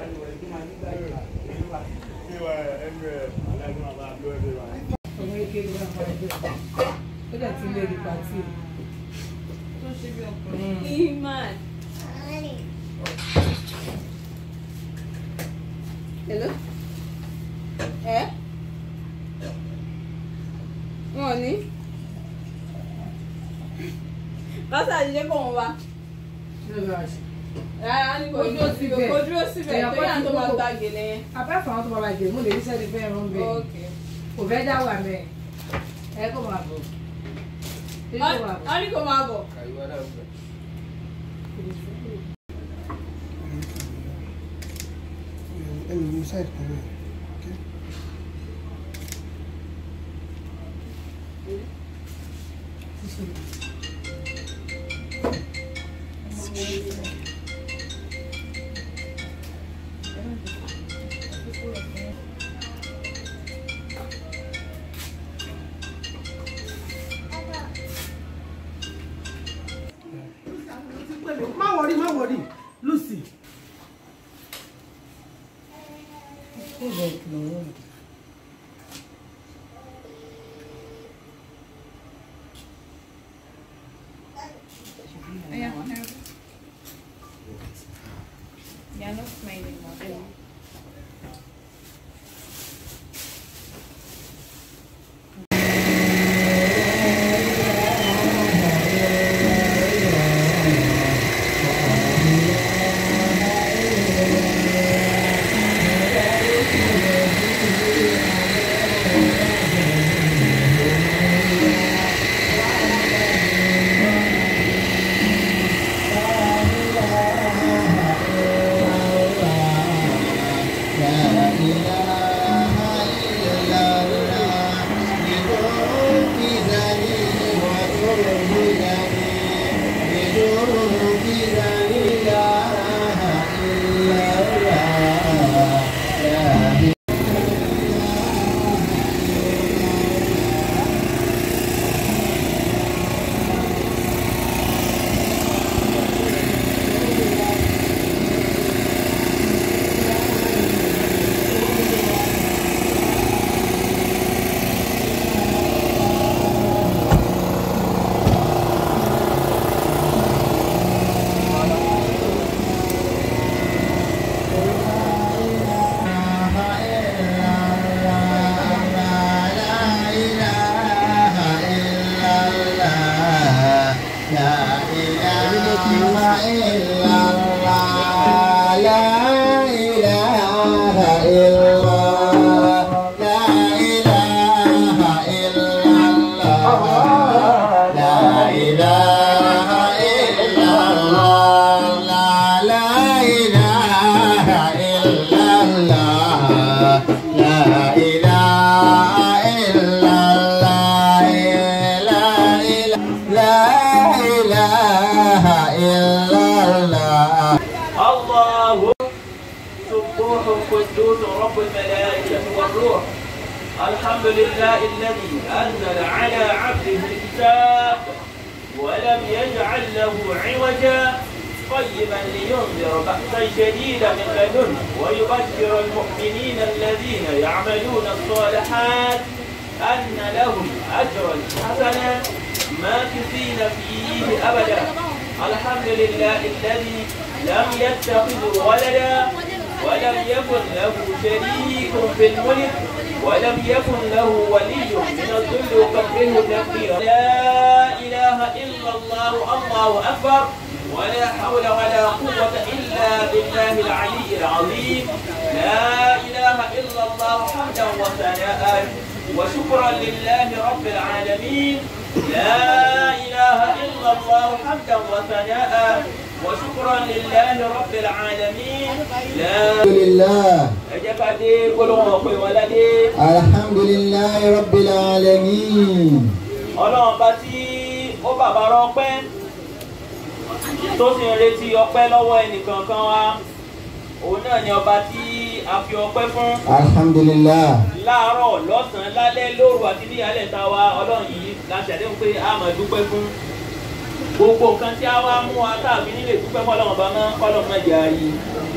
ọmọ kékeré náà máa ń gbé ó dẹ̀ ti lé ní pàtì. tó ṣe bí ọkùnrin. iman. hello ẹ wọn ò ní. pásítọ̀ àjíjẹ kò wọ́n wa. rárá ní kò Kò dúró síbẹ̀. kò dúró síbẹ̀ Èèyàn tó kan yà ti tó máa kókó. ta gèlè yẹn. apá fún àwọn tó bàbá jẹ mo lè rí sẹ́ni fẹ́ rán bẹ́ẹ̀ ok. kò fẹ́ dá wà mẹ́ ẹ kó máa bọ̀ ẹ kó máa bọ̀. wọ́n ní kò máa bọ̀. ẹnu ní sáìdì kan náà má wọrí má wọrí Lucy. You're not smiling, mother. الله سبوح قدوس رب الملائكة والروح الحمد لله الذي أنزل على عبده الكتاب ولم يجعل له عوجا قيما لينذر بأسا شديدا من لدنه ويبشر المؤمنين الذين يعملون الصالحات أن لهم أجرا حسنا ماكثين فيه أبدا الحمد لله الذي لم يتخذ ولدا ولم يكن له شريك في الملك ولم يكن له ولي من الذل وكبره تكبيرا لا اله الا الله الله اكبر ولا حول ولا قوة إلا بالله العلي العظيم لا إله إلا الله حمدا وثناء وشكرا لله رب العالمين لا إله إلا الله حمدا وثناء وشكرا لله رب العالمين لا لله أجاب دي قولوا وقوي ولدي الحمد لله رب العالمين ọlọ́run bá tí ó bàbá rọpẹ́ tó sì ń retí ọpẹ́ lọ́wọ́ ẹnìkankan wa òun náà ni ọba tí a fi ọpẹ́ fún الحمد لله láàárọ̀ lọ́sàn-án lálẹ́ lóru àti níyàlẹ̀ ta wa ọlọ́run yìí la ṣàdéhùn pé a máa dúpẹ́ fún gbogbo nǹkan tí a wá mú wa káàbí nílé dúpẹ́ fọlọ́run bá máa ń kọ́lọ́ máa jà yìí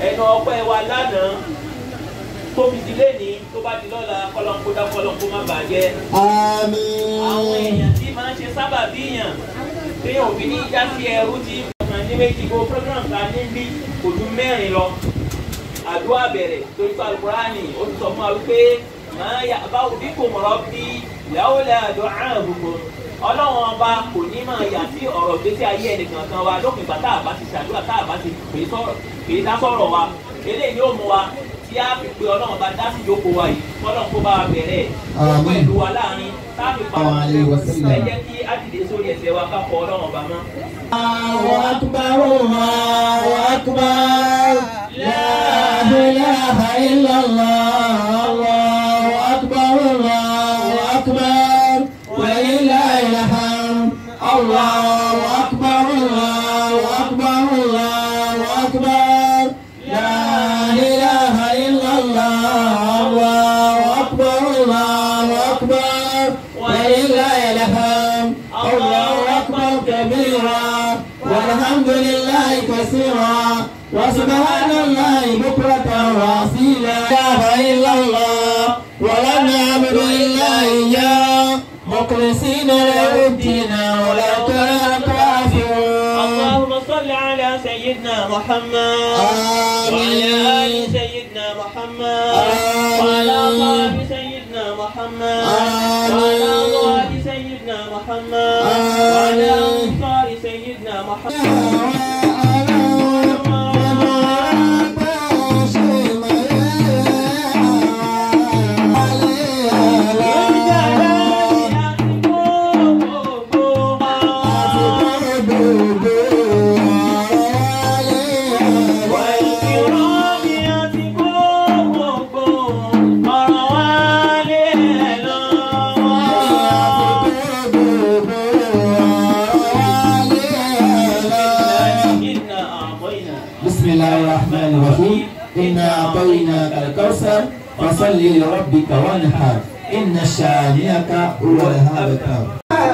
ẹnu ọpẹ́ wa lánàá tó fi di lẹ́ni tó bá di lọ́la kọ́lọ́nkó dá kọ́lọ́nkó má bàjẹ́ àwọn Àmín. èèyàn tí máa ń ṣe sábà bíyàn téèyàn òbí ní já sí ẹrú tí ọkàn ní méjì gbogbo program ta ní bí kò ju mẹ́rin lọ àdúrà bẹ̀rẹ̀ torí pé alukurani ó ti sọ fún wa wípé máa yà báwo bí kò mọ̀rọ̀ bí ìyàwó lẹ́ àdó àrùn gbogbo ọlọ́run ọba kò ní máa yà sí ọ̀rọ̀ gbèsè ayé ẹnìkan kan wa lópin ìgbà tá a bá ti ṣàdúrà tá a bá ti pè é sọ̀rọ̀ pè é dá sọ̀rọ̀ wa eléyìí yóò mú wa tí a fi pe ọlọ́run ọba dá sí ìjókòó wa yìí kọ́lọ́run kó bá wa bẹ̀rẹ̀ Àmín. pẹ̀lú wa láàrin tá a fi pa Àwọn àlè wa sílẹ̀. ẹ jẹ́ kí á dìde sórí ẹsẹ̀ wa ká fọ ọlọ́run ọba mọ́. Allahu akbar, Allahu akbar. La ilaha illallah. Allahu akbar, Allahu akbar. Walillahil hamd. Allahu akbar, Allahu akbar, Allahu akbar. La ilaha illallah. Allahu akbar, Allahu akbar. Walillahil hamd. Allahu akbar كبيرا والحمد لله كثيرا وسبحان الله بكرة وأصيلا لا إله إلا الله ولا نعبد إلا إياه مخلصين له الدين ولو كره الكافرون اللهم صل على سيدنا محمد آمين. وعلى آل سيدنا محمد آمين. وعلى أصحاب سيدنا محمد آمين. وعلى أزواج سيدنا محمد آمين. وعلى أنصار سيدنا محمد والكرام يتقوا ọ̀rọ̀ wa lé ẹ̀ lọ́wọ́. إنا أعطينا بسم الله الرحمن الرحيم إنا أعطيناك الكوثر فصل لربك وانحر إن شانئك هو الأبتر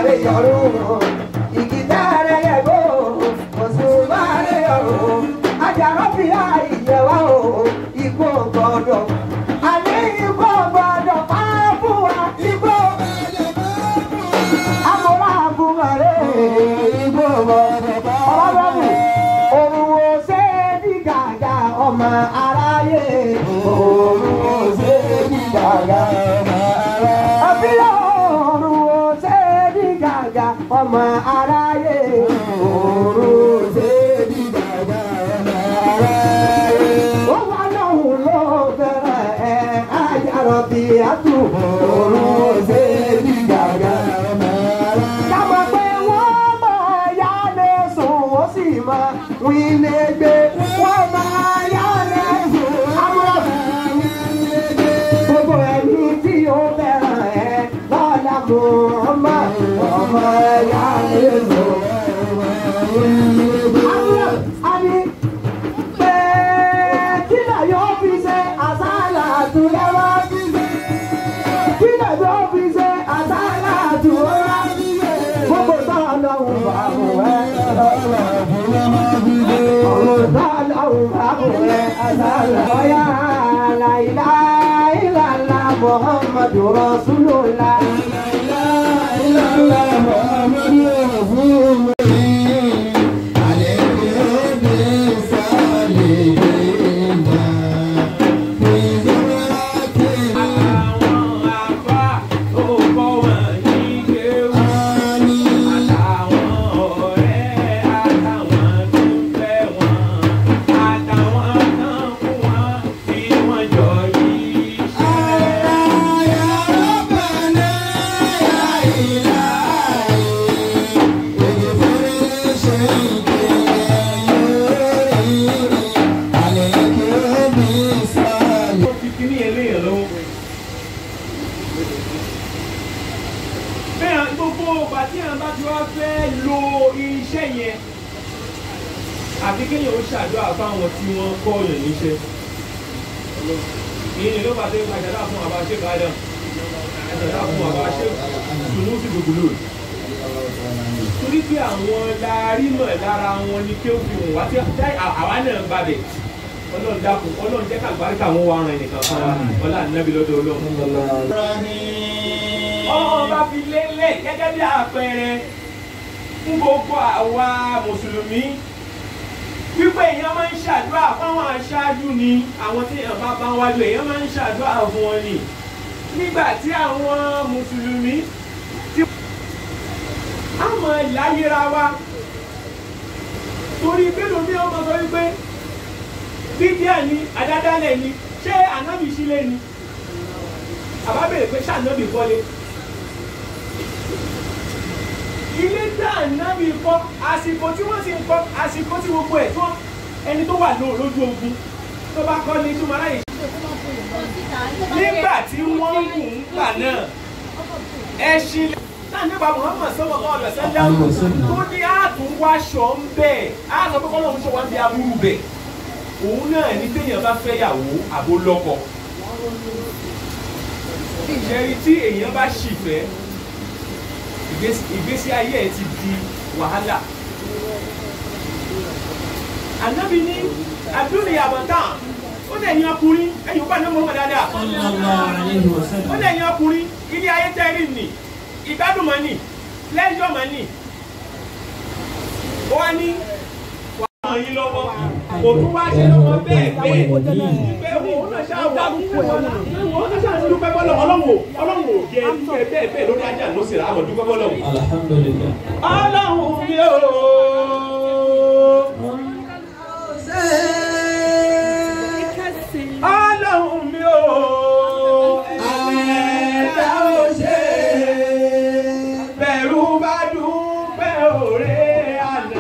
Ọmọ aráyé, òun ò ṣe é ní gàgà ọmọ aráyé. Àbílẹ̀ ọ̀run ò ṣe é ní gàgà ọmọ aráyé. Òru ò ṣe é ní gàgà ọmọ aráyé. Ó wà lóhùn ló bẹ̀rẹ̀ ẹ̀ ajára bí àtúbọ̀. Òru ò ṣe é ní gàgà ọmọ aráyé. Kámọ̀ pé wọ́n máa yá lé sùn, wọ́n sì máa wí lé gbé. Wọ́n máa yá lé sùn, àmọ́ gbogbo ẹni tí ó fẹ́ràn ẹ lọ́la mú ọmọ ọmọ ẹ̀yà èlò. Àwọn àní pé kí lè yóò fi ṣe àṣàlà àtúlẹ̀wá fi ṣe. Kí lè yóò fi ṣe àṣàlà àtúlẹ̀wá fi ṣe. Gbogbo táwọn lọ́hùn bá mú ẹ lọ́la ọ̀run bá lọ́hùn bá mú ẹ àṣàlà. Ọ̀yà àlàyé ìlàlá Muhammadu Rasulullah. àwọn àbá tó kọ́ wọn ní kéwù. àtàwọn ọ̀rẹ́ àtàwọn tó ń fẹ́ wọn. àtàwọn kan fún wọn tí wọ́n jọ yìí ṣẹlẹ̀. ó fi kíní yẹn léèyàn lọ́wọ́. bẹ́ẹ̀ gbogbo ọgbà tí àwọn bá ti wá fẹ́ lo iṣẹ́ yẹn àfi kéèyàn ó ṣàdúrà fáwọn tí wọ́n kọ́ ọ̀yàn níṣẹ́. ìyẹn ni ló bá dé àjàdá fún àbá ṣe bàdàn àjàdá fún àbá ṣe sùnú sí gbogbo lóòrè. torí pé àwọn larí mọ̀ lára wọn ni kí ó fi hàn wá tí àwa náà bá bẹ̀ ọlọ́run dákun ọlọ́run jẹ́ ká àgbáríkà wọn wá ran ẹnìkan fún wa ọlá ànábì lọ́dọ̀ ọlọ́run. ọba fi lélẹ̀ gẹ́gẹ́ bí àpẹẹrẹ fún gbogbo àwa mùsùlùmí wípé èèyàn máa ń ṣàdúrà fáwọn aṣáájú ni àwọn tí èèyàn bá bá wájú èèyàn máa ń ṣàdúrà fún wọn ni nígbà tí àwọn mùsùlùmí tí a mọ̀ láyéra wa torí bẹ́ẹ̀ mi ọmọ sọ wípé bídíà ni àdádálẹ̀ ni ṣé ànábì sílẹ̀ ni àbá bèrè pé ṣé ànábì kọ́lé ilé tá ànábì kọ́ àsìkò tí wọ́n sì ń kọ́ àsìkò tí gbogbo ẹ̀ tó ẹni tó wà lóò lójú ogun tó bá kọ́ ní túmọ̀ láyè. nígbà tí wọ́n mú un gbà náà ẹṣin láàánúbà Muhammad sallallahu alaihi wasallam tó ní àtúnwáṣọ ń bẹ̀ á sọ pé kọ́lọ́hún ṣe wá ń bí aburú bẹ̀ òun náà ní téèyàn bá fẹ́ yàwó àbó lọ́kọ ìṣẹ́rí tí èèyàn bá ṣì fẹ́ ìgbésí ayé ẹ ti di wàhálà ànábi ní abdul yabatan ó lè yan ọkùnrin ẹ̀yin ó bá ní mọ́mọ́ dáadáa ó lè yan ọkùnrin ilé ayé tẹ́rì nì ìgbádùn mọ́ nì lẹ́jọ́ mọ́ nì ó wá ní wàá ràn yín lọ́wọ́ kò tún wá ṣe lọ́wọ́ bẹ́ẹ̀ bẹ́ẹ̀ pé òun náà ṣáà wà òun náà ṣáà ti dúpẹ́ bọ́lọ̀ ọlọ́wọ́ ọlọ́wọ́ jẹ́ ẹ bẹ́ẹ̀ bẹ́ẹ̀ lórí ajá ló sì rà á mọ̀ dúpẹ́ bọ́lọ̀. alhamdulilayi. ọlọ́run mi ò. ọlọ́run mi ò. ẹ̀ẹ́dá ò ṣe bẹ̀rù bá dúpẹ́ òré àná.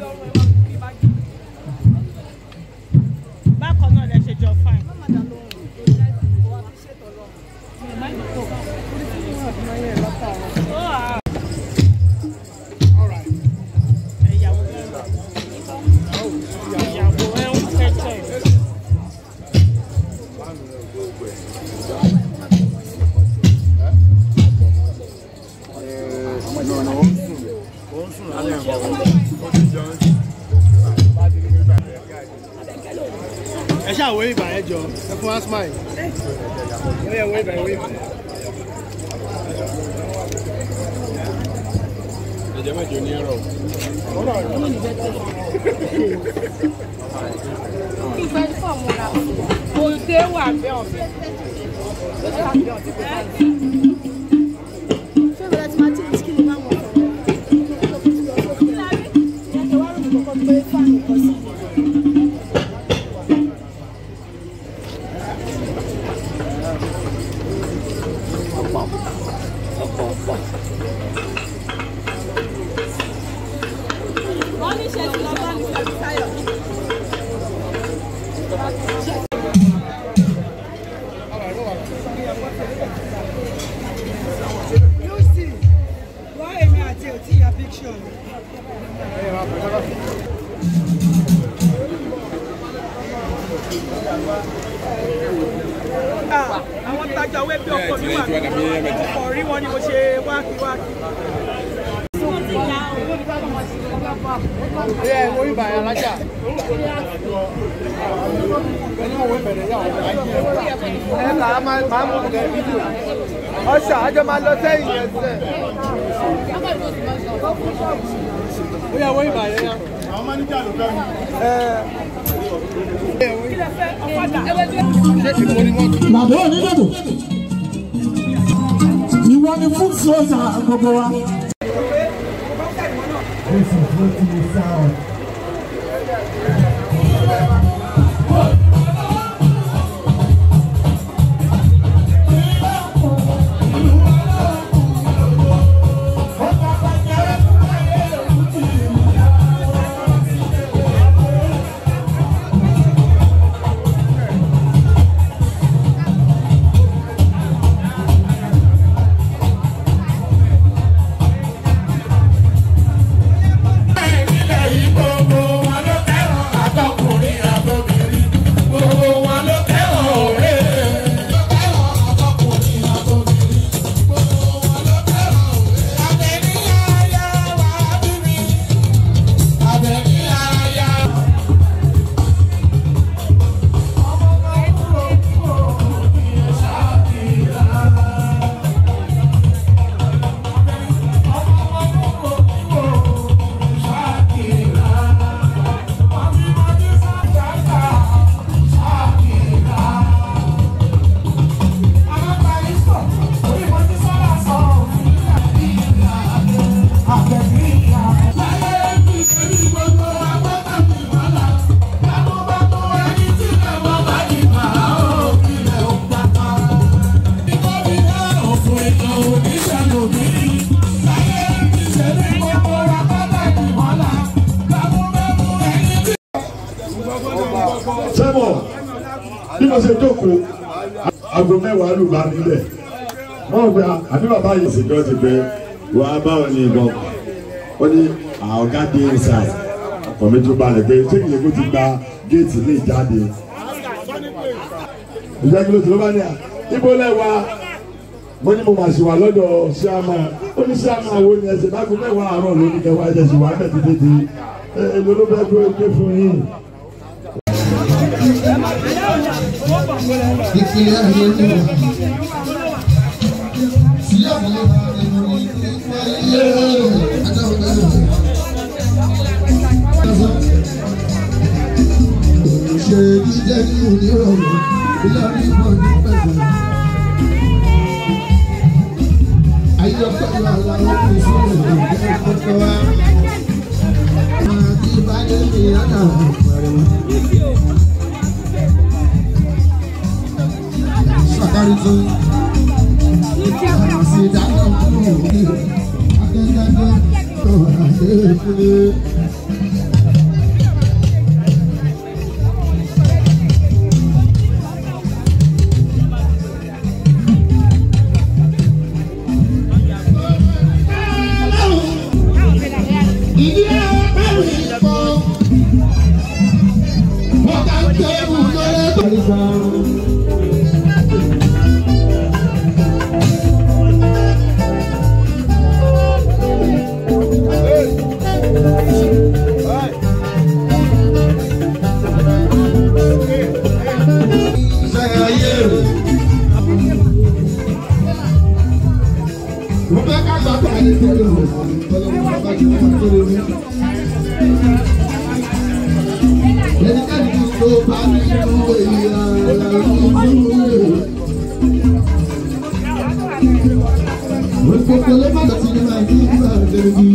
bákan náà lẹ ṣe jọ fine. ẹ̀yàwó ẹ̀yàwó ẹ̀ ń kẹ́jọ́ ẹ̀. ẹ ṣáà wé ìbà ẹ jọ ẹ fún wa smile ó yẹ wé ìbà ẹ wé ìbà. ẹ̀jẹ̀ mẹ́jọ ní ẹ̀rọ. kò dé wà bẹ́ẹ̀ ọ̀fẹ́. Lucy, wá èmi àti òtí ya picture. Ah, àwọn tajà wé bí ọkọ mi wà ọkọ rí wọn ni mo ṣe wákìwákì. ẹ wé ìbà ẹ alájà. ẹni wọ́n wé bẹ̀rẹ̀ yà wọ́n ayé ẹ. ẹ kà á máa máa mú ọ̀gá fídíò. ọ̀ṣà àjọ máa lọ sẹ́yìn yẹn sẹ́. ó yẹ wé ìbà yẹn yá. àwọn máníjà ló fẹ́ mi. ṣé ìwọ ni wọ́n tún. Bàbá onídòdò. Ìwọ ni fún sọ́ọ̀sà gbogbo wa. sẹ́mọ̀ bí mo ṣe jókòó aago mẹ́wàá lù bá nílẹ̀ wọ́n gba àbí bàbá yìí ṣèjọ́ ti pé wà á báwọn ní ìbọn ó ní ọ̀gá dé inside ọkọ̀ mi tún balẹ̀ pé ṣé kìlẹ̀ kó ti gba géètì lè jáde ìjẹ́ kí ló ti ló bá ní à ibo lẹ́wà mo ní mo mà ṣì wà lọ́dọ̀ ṣíàmà ó ní ṣíàmà wo ni ẹsẹ̀ bá gbé mẹ́wàá àárọ̀ lónìí kẹwàá ẹ̀jẹ̀ ṣì wà á bẹ̀ títí di èlò ló fẹ́ gbé fún yín. Ìpínlẹ̀ ayé ni wà. Sí àwọn ìròyìn nípa ilé adáwọ̀ náà. Ṣé jíjẹ́ ní onírọ̀rùn ilé ìbọn ní pẹ̀lú? Ayọ̀pẹ̀lú aláwọ̀ kò sí ìròyìn ìkọ̀kọ̀ wa. Àti ìbálẹ̀ mi àdá àpẹẹrẹ. Sakari tó. Àmàsí dáná kúrò ní akẹ́kọ̀ọ́ tó àdé kúlé. ẹnikẹ́ni tó bá nínú èèyàn Gbogbo ló má lọ sí ní Nàìjíríà lẹ́bi.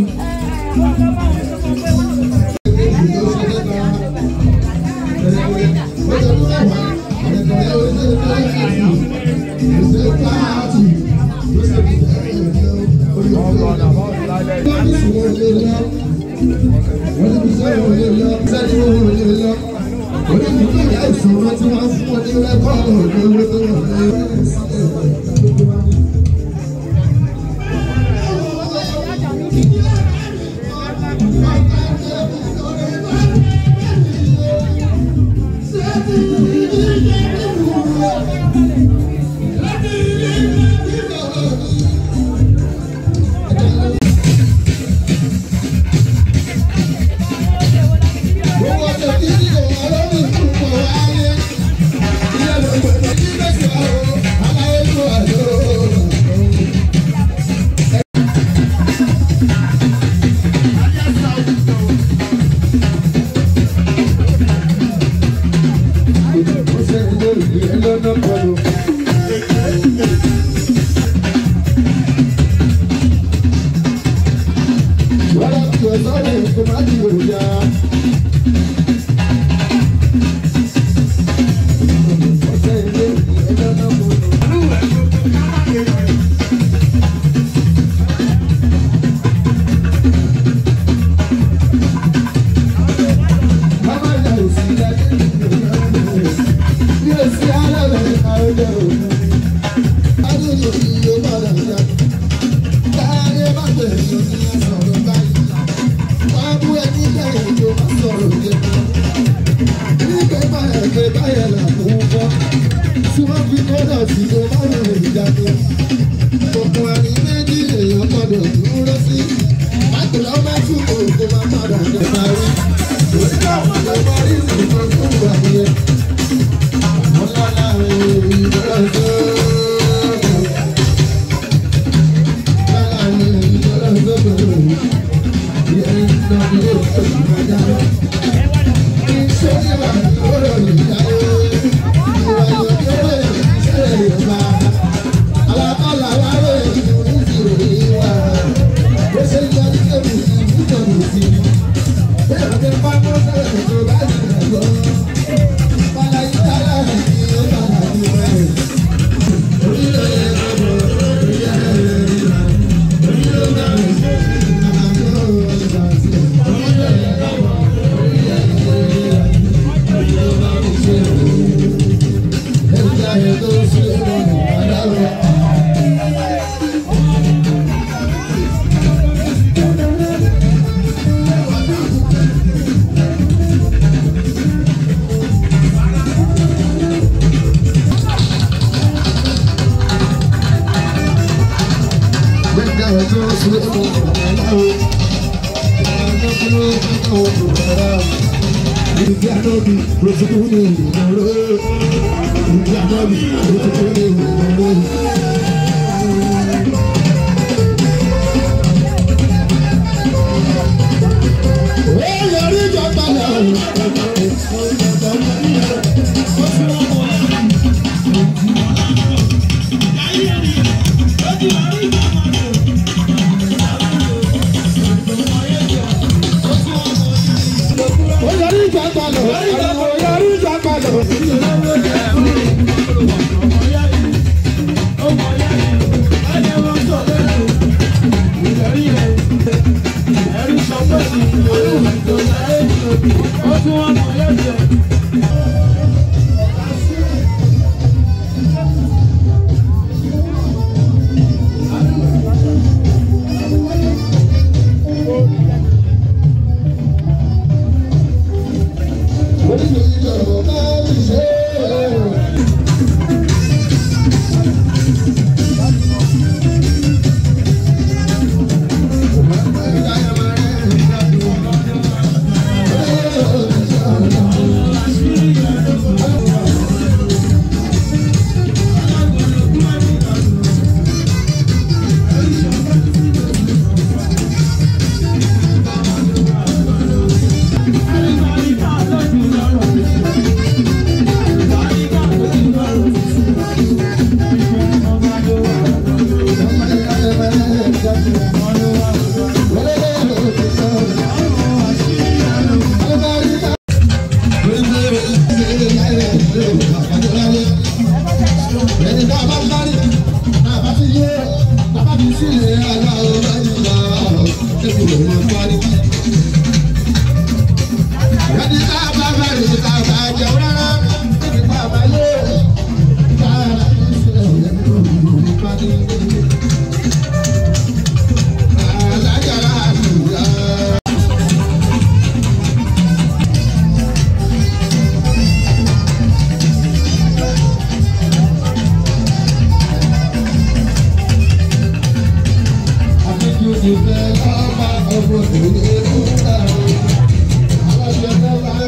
Thank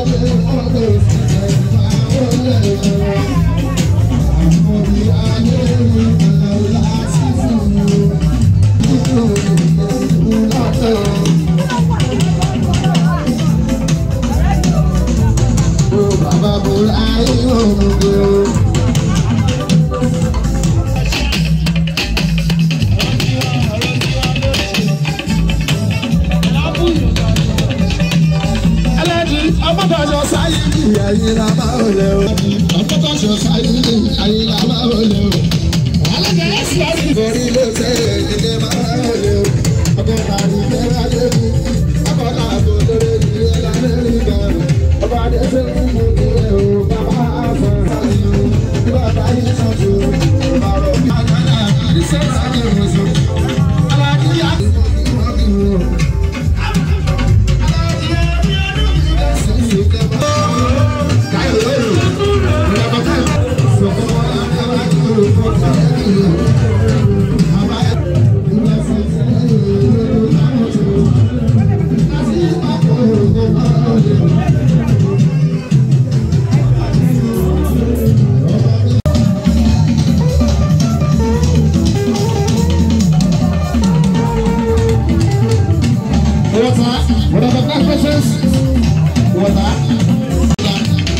Bàbá bọ̀rọ̀ ayé òmùgbé o. ẹlẹ́ni ọmọdọ̀ṣọ sáyé ní ayé la máa ń lẹ o. ọmọdọ̀ṣọ sáyé ní ayé la máa ń lẹ o. alága ẹ̀sìn láti borí ló ṣe èdè máa ń lẹ o. ọkọ̀ àrùn ìgbéra lé mi. ọkọ̀ àbò lórí ìdílé lamẹ́ríkà. ọba adéṣe ń mú mi rẹ̀ o. bàbá àfọ̀ sáyé o. bàbá yìí sọ̀tù. bàbá mi àgbàlá àdìsẹ́ sáyé òṣù. aláàdìyà ìmọ̀ ìmọ̀ Water, whatever that precious. Water.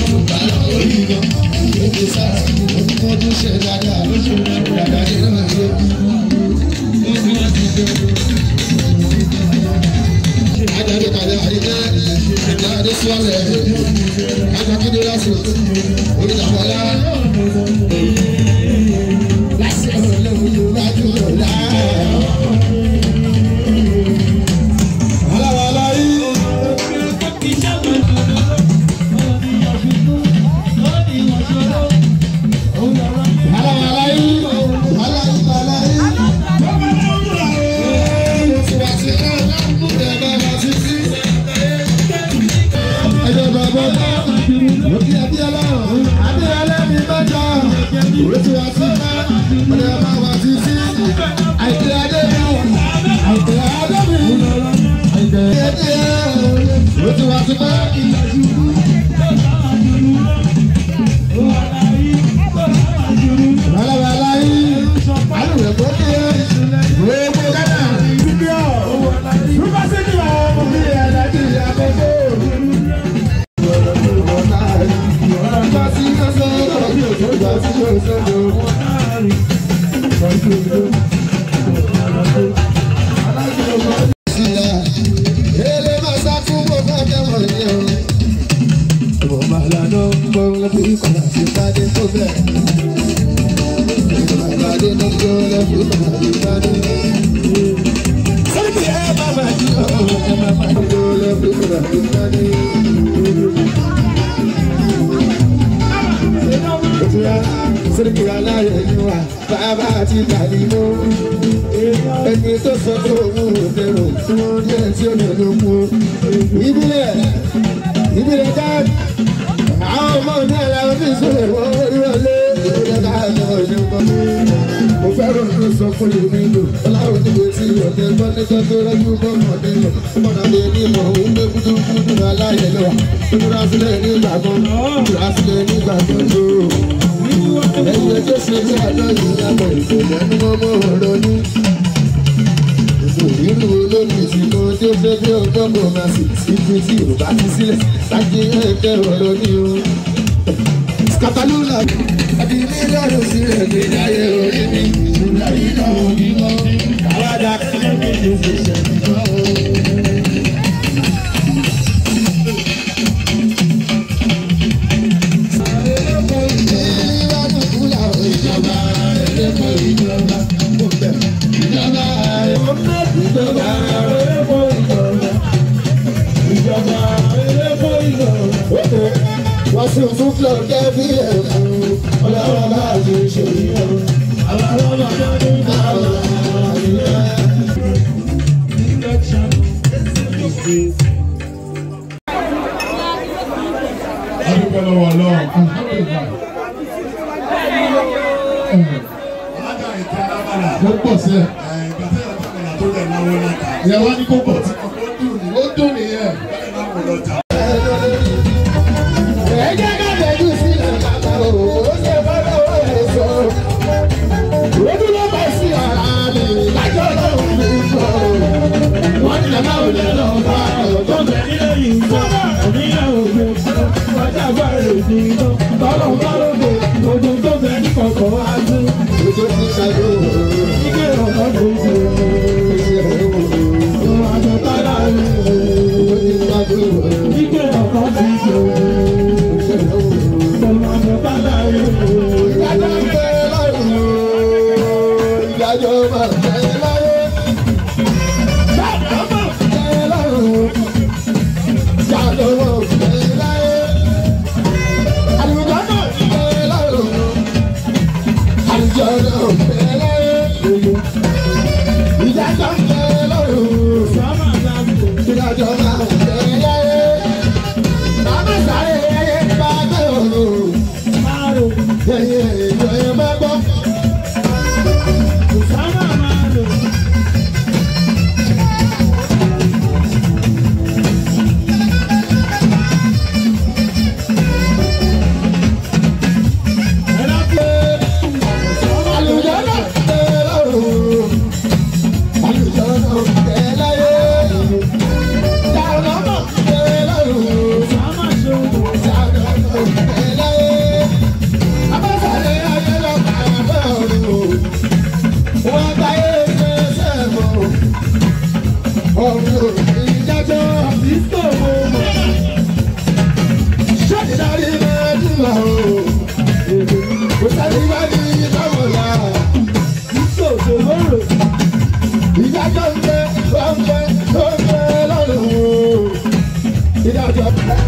Siriki aláyẹ̀yìnwá bàbá àti Tàlímọ́. Ẹni tó sọ pé òun ò dẹrù tí wọ́n jẹ́ tí ó lè ló mú. Ìbílẹ̀ ìbílẹ̀ káàdì. Àwọn ọmọ ní ẹ̀rọ fi sọ̀rọ̀ wọ́n orí wọlé. Ìbílẹ̀ káàdì ọ̀ṣun kan. Mo fẹ́ràn ló sọ fún ìlú ìlú. Ọlọ́run níbo tí ọ̀tẹ̀ gbọ́ nígbà tó rẹ́jú bọ́mọdé lọ. Ọmọdé mi ní ìmọ̀ òun gbé kúndùnkúndùn aláyẹ̀ lọ. Ìmúra sílẹ̀ nígbà kan. Ìmúra sílẹ̀ nígbà kan lóò ẹyẹ tó ṣe ní àná yìí lábọ̀ ìṣẹ̀lẹ̀ ní mọ́mọ́ ọ̀rọ̀ ní. ìlú olómi ti mọ tí ó fẹ́ bí ọgbọ́n bọ̀ máa sì ibi tí yorùbá ti sílẹ̀ láti ẹ̀kẹ́ ọ̀rọ̀ ní o. katalula àbí mílíọ̀nù sílẹ̀ ní ayé orí mi ìgbà yìí náà ò ní mọ́. àwàdà kan ní ìṣẹ̀ṣẹ̀ nìkan o. wọ́n sì tún flọ̀ kẹ́bí ẹ̀ fún ọlọ́wọ́ bá a ti ṣe yìí o. àwọn ọlọ́wọ́ bá a ní àwọn àyè. adúpẹ́ lọ́wọ́ ọlọ́run. alága ìta alábàlà. ó pọ̀ sí ẹ̀. ìgbà tí ìyàtọ̀ àgbàlá tó lẹ̀ náwó láta. ìyàwó ní kó pọ̀ tí ó dùn ní. ó dùn nìyẹn. bẹ́ẹ̀ náà wò lọ́ta. bá o. kò sẹ́ni bá ní ìdáwọ̀ yá. ìdájọ́ ń bẹ ó ń bẹ ó ń bẹ lọ́rùn o. ìdájọ́.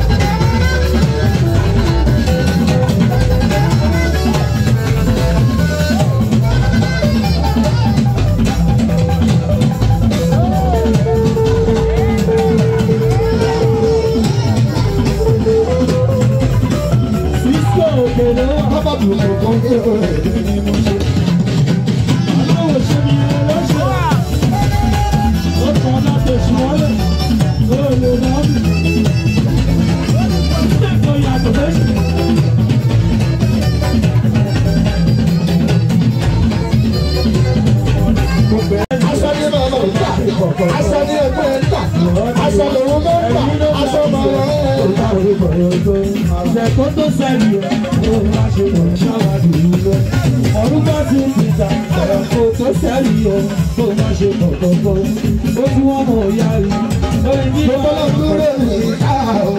Bàbá mi ò kọ́ ní ọ̀rẹ́ mi ni mo ṣe. Aṣọ ní bàbá ń tà, aṣọ ní ẹgbẹ́ ń tà, aṣọ lòun ló ń tà, aṣọ màmá ẹ̀ ń tà. Àṣẹ̀kọ́ tó sẹ́ni ẹ̀ ló máa ṣe mọ̀ ṣáwádìí nílẹ̀. Ọdún bá ti ń tìjà, ẹ̀kọ́ tó sẹ́ni ẹ̀ ló máa ṣe kọ̀kọ̀kọ̀. Ó tún wọ́n mọ̀ ìyá rí. Lórí bí Gbogbo wọ́n lọ dúró ní ìta o,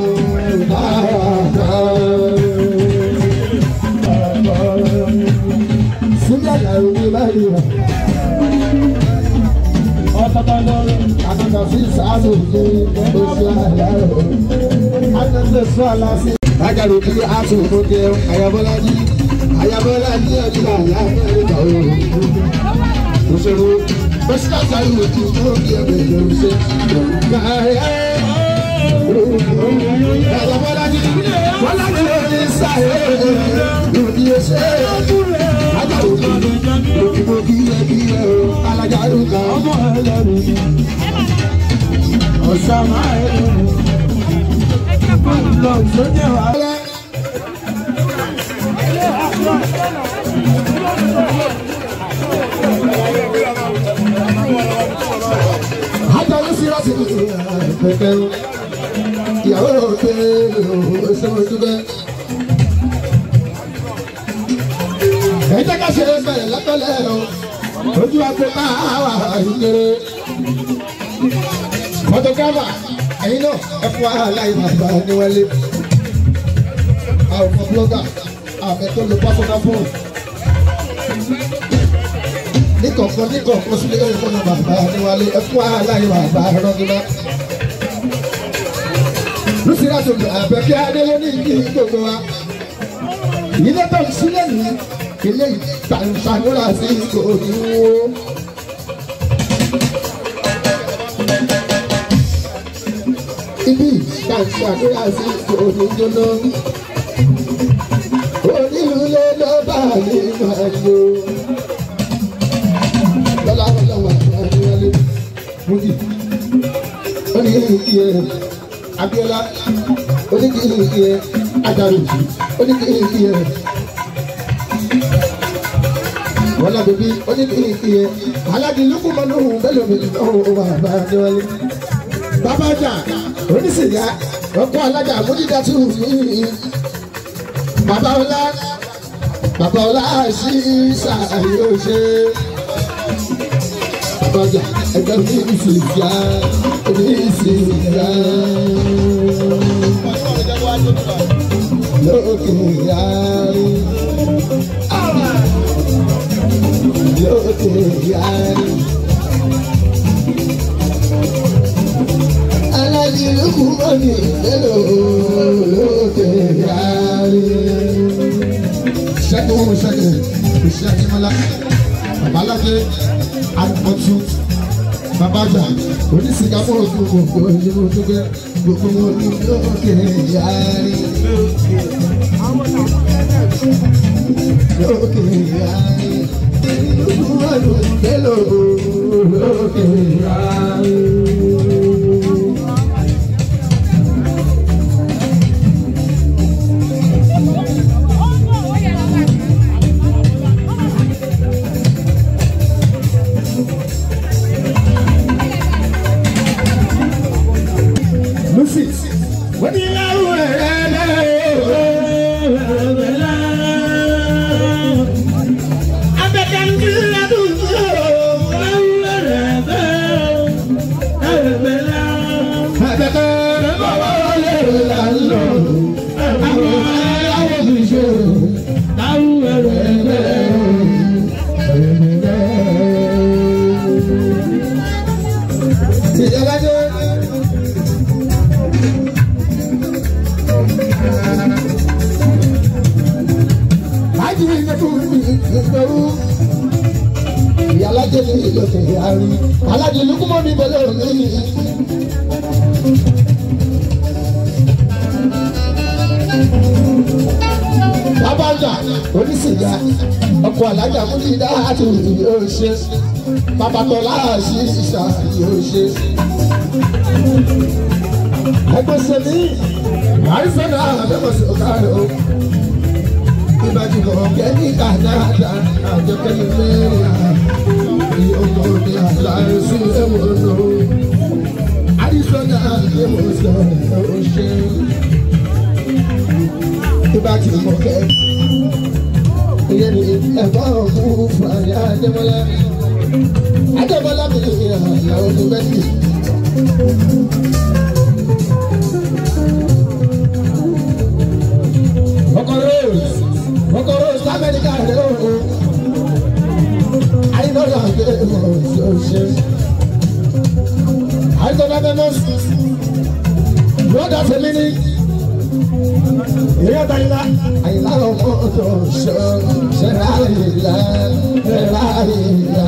Sílẹ̀ làwọn ní báyìí wà. ọ̀tọ̀tọ̀ lọ́rọ̀. Àtàtà sí sáàlù ní oṣù àlárò. Àtàtà sọ àlá sí. Lájàre kí a tún fún jẹun, àyàbọ́lá ní. Àyàbọ́lá ní ọdún àlá ní ẹ̀ríkà o. Òṣèlú Bẹ́síkà sáyé òkú tó bí ẹgbẹ́ ìjọba ṣe. Àyàbọ́lá ní. Bọ́lá ní orí sáyé òkú ṣe. Lájàre kí òkú kí ẹ kí ẹ o. Alájà ló kà á. Ọmọ ẹlẹ́rù ni. Ọ̀sán máa ń lò ó. Lọ sójú wa. Àjọyọ̀ sí láti pẹ̀pẹ̀ o. Ìyàwó òkè o ṣe mo dúpẹ́. Ẹ jẹ́ ká ṣe bẹ̀rẹ̀ lọ́tọ̀lẹ̀ o. Ojú wa pé máa wà ìkéré. Fọ́tògáfà ẹ̀yin náà ẹ fún wàhálà ìbàbà níwálé. Àwọn ọmọ búlọ́gà àmì tó lo pásọ̀nà fóònù. Níkọ̀ọ̀kan níkọ̀ọ̀kan sílé ẹ̀rọ fún bàbá níwálé ẹ fún wàhálà ìbàbà rọ́gídá. Lùsìrà tó gbà àbẹ̀kẹ́ Adélé ní kí gbogbo wa. Ilé tó ń sílẹ̀ ní ilé ìtàǹsàmúlà sí ìkòrò. Ibi ìtàǹsàmúlà sí ìkòrò jóná. Onílùlé ló bá yé máa lò. Lọ́lá lọ́wọ́ àti wọlé. Mújì. Ó ní ìyẹ Abíọ́lá. Ó ní kí ìyẹ Ajaru. Ó ní kí ìyẹ wọ́lá bèbí oníkìkì yẹ aládìlúkú mọ́nú bẹ́ẹ̀ lómi ọ̀hún bàbá adéwálé. bàbá ọjà onísìgá ọkọ alájà àmójídá tún mí. bàbá ọlá bàbá ọlá sí sàyò ṣe. bàbá ọjà ẹgbẹ́ onísìgá onísìgá. lókè yára lókè yára. Aládìrúkú mọ́ni mélòó lókè yára. Ṣẹ́gun ṣẹ́gun ìṣẹ́ Akínmọ́lá, Babalájé, Àpọ̀tù, Babajà, onísìká mọ́ òkú gbogbo ìlú Dúgbẹ́, gbogbo wọn ní lókè yára. Lókè yára Lucy, wọ́n ní láwùrọ̀ rẹ̀ lẹ́rẹ̀ lókè àárín alájì lukumọ mi bẹlẹ òní. Babanja onísìgá ọkọ̀ alájà múlídá àti yóò ṣe babatọ́lá àṣìṣà yóò ṣe. Ẹgbẹ́ sẹ́mi àìsàn àbẹ̀wọ̀sẹ̀ ọ̀kadà o. Ìbàdí kọ̀ kẹ́ni kàdáàdà àjọkẹ́ni mẹ́rin ìyọ̀mọ̀ ní àlàyé ẹ̀wọ̀n lò. Àìsàn àbẹ̀wọ̀sẹ̀ ọ̀ṣẹ́ ìbàdí kọ̀ kẹ́ni ìyẹn ní ẹ̀fọ́ ọ̀hún fún àyà Adébọ́lá. Adébọ́lá mi ní ìyàwó ní bẹ́ẹ̀ni. Ọkọ̀ Rose, ọkọ̀ Rose l'Amẹ́ríkà rẹ̀ o. Àyìnbọ́lá gbé mọ̀ ṣoṣe. Àyìnbọ́lá bẹ́ẹ̀ mọ̀ sí. Bọ́dà tèmi ní. Ìyá Tàyínlá. Àyìnlá ọmọ ọ̀dọ̀ ṣọ ṣẹ̀rá ìlà ṣẹ̀rá ìlà.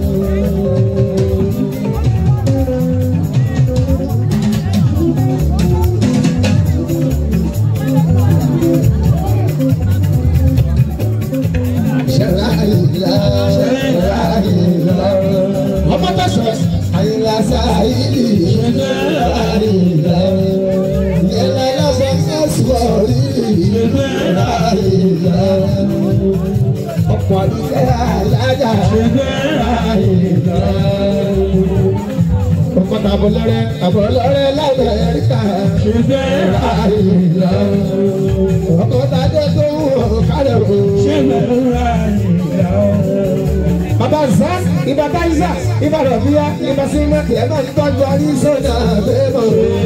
Ṣẹ̀rá ìlà ṣẹ̀rá ìlà. Ọmọ tẹ̀sán. Àyìnlá sáyìlì ṣẹ̀rá ìlà. Yẹ̀lá lọ́sẹ̀ sẹ́sùwọ̀rì ṣẹ̀rá ìlà. Ọ̀pọ̀ àdúgbò alájà ṣẹ̀rá ìlà. Ọkọ̀ tàbọ̀ lọ́rẹ́ tàbọ̀ lọ́rẹ́ lábẹ́ ẹ̀ríkà ṣẹ̀rá ìlà. Ọkọ̀ tàdé tó wọ̀ kálẹ̀ o. Bàbá Zan, Ibà Táyísà, Ibà Rọ̀bíyá, Ibà Sinmi, ẹ̀ máa ń tọ́jú Arísọ́nà bẹ́ẹ̀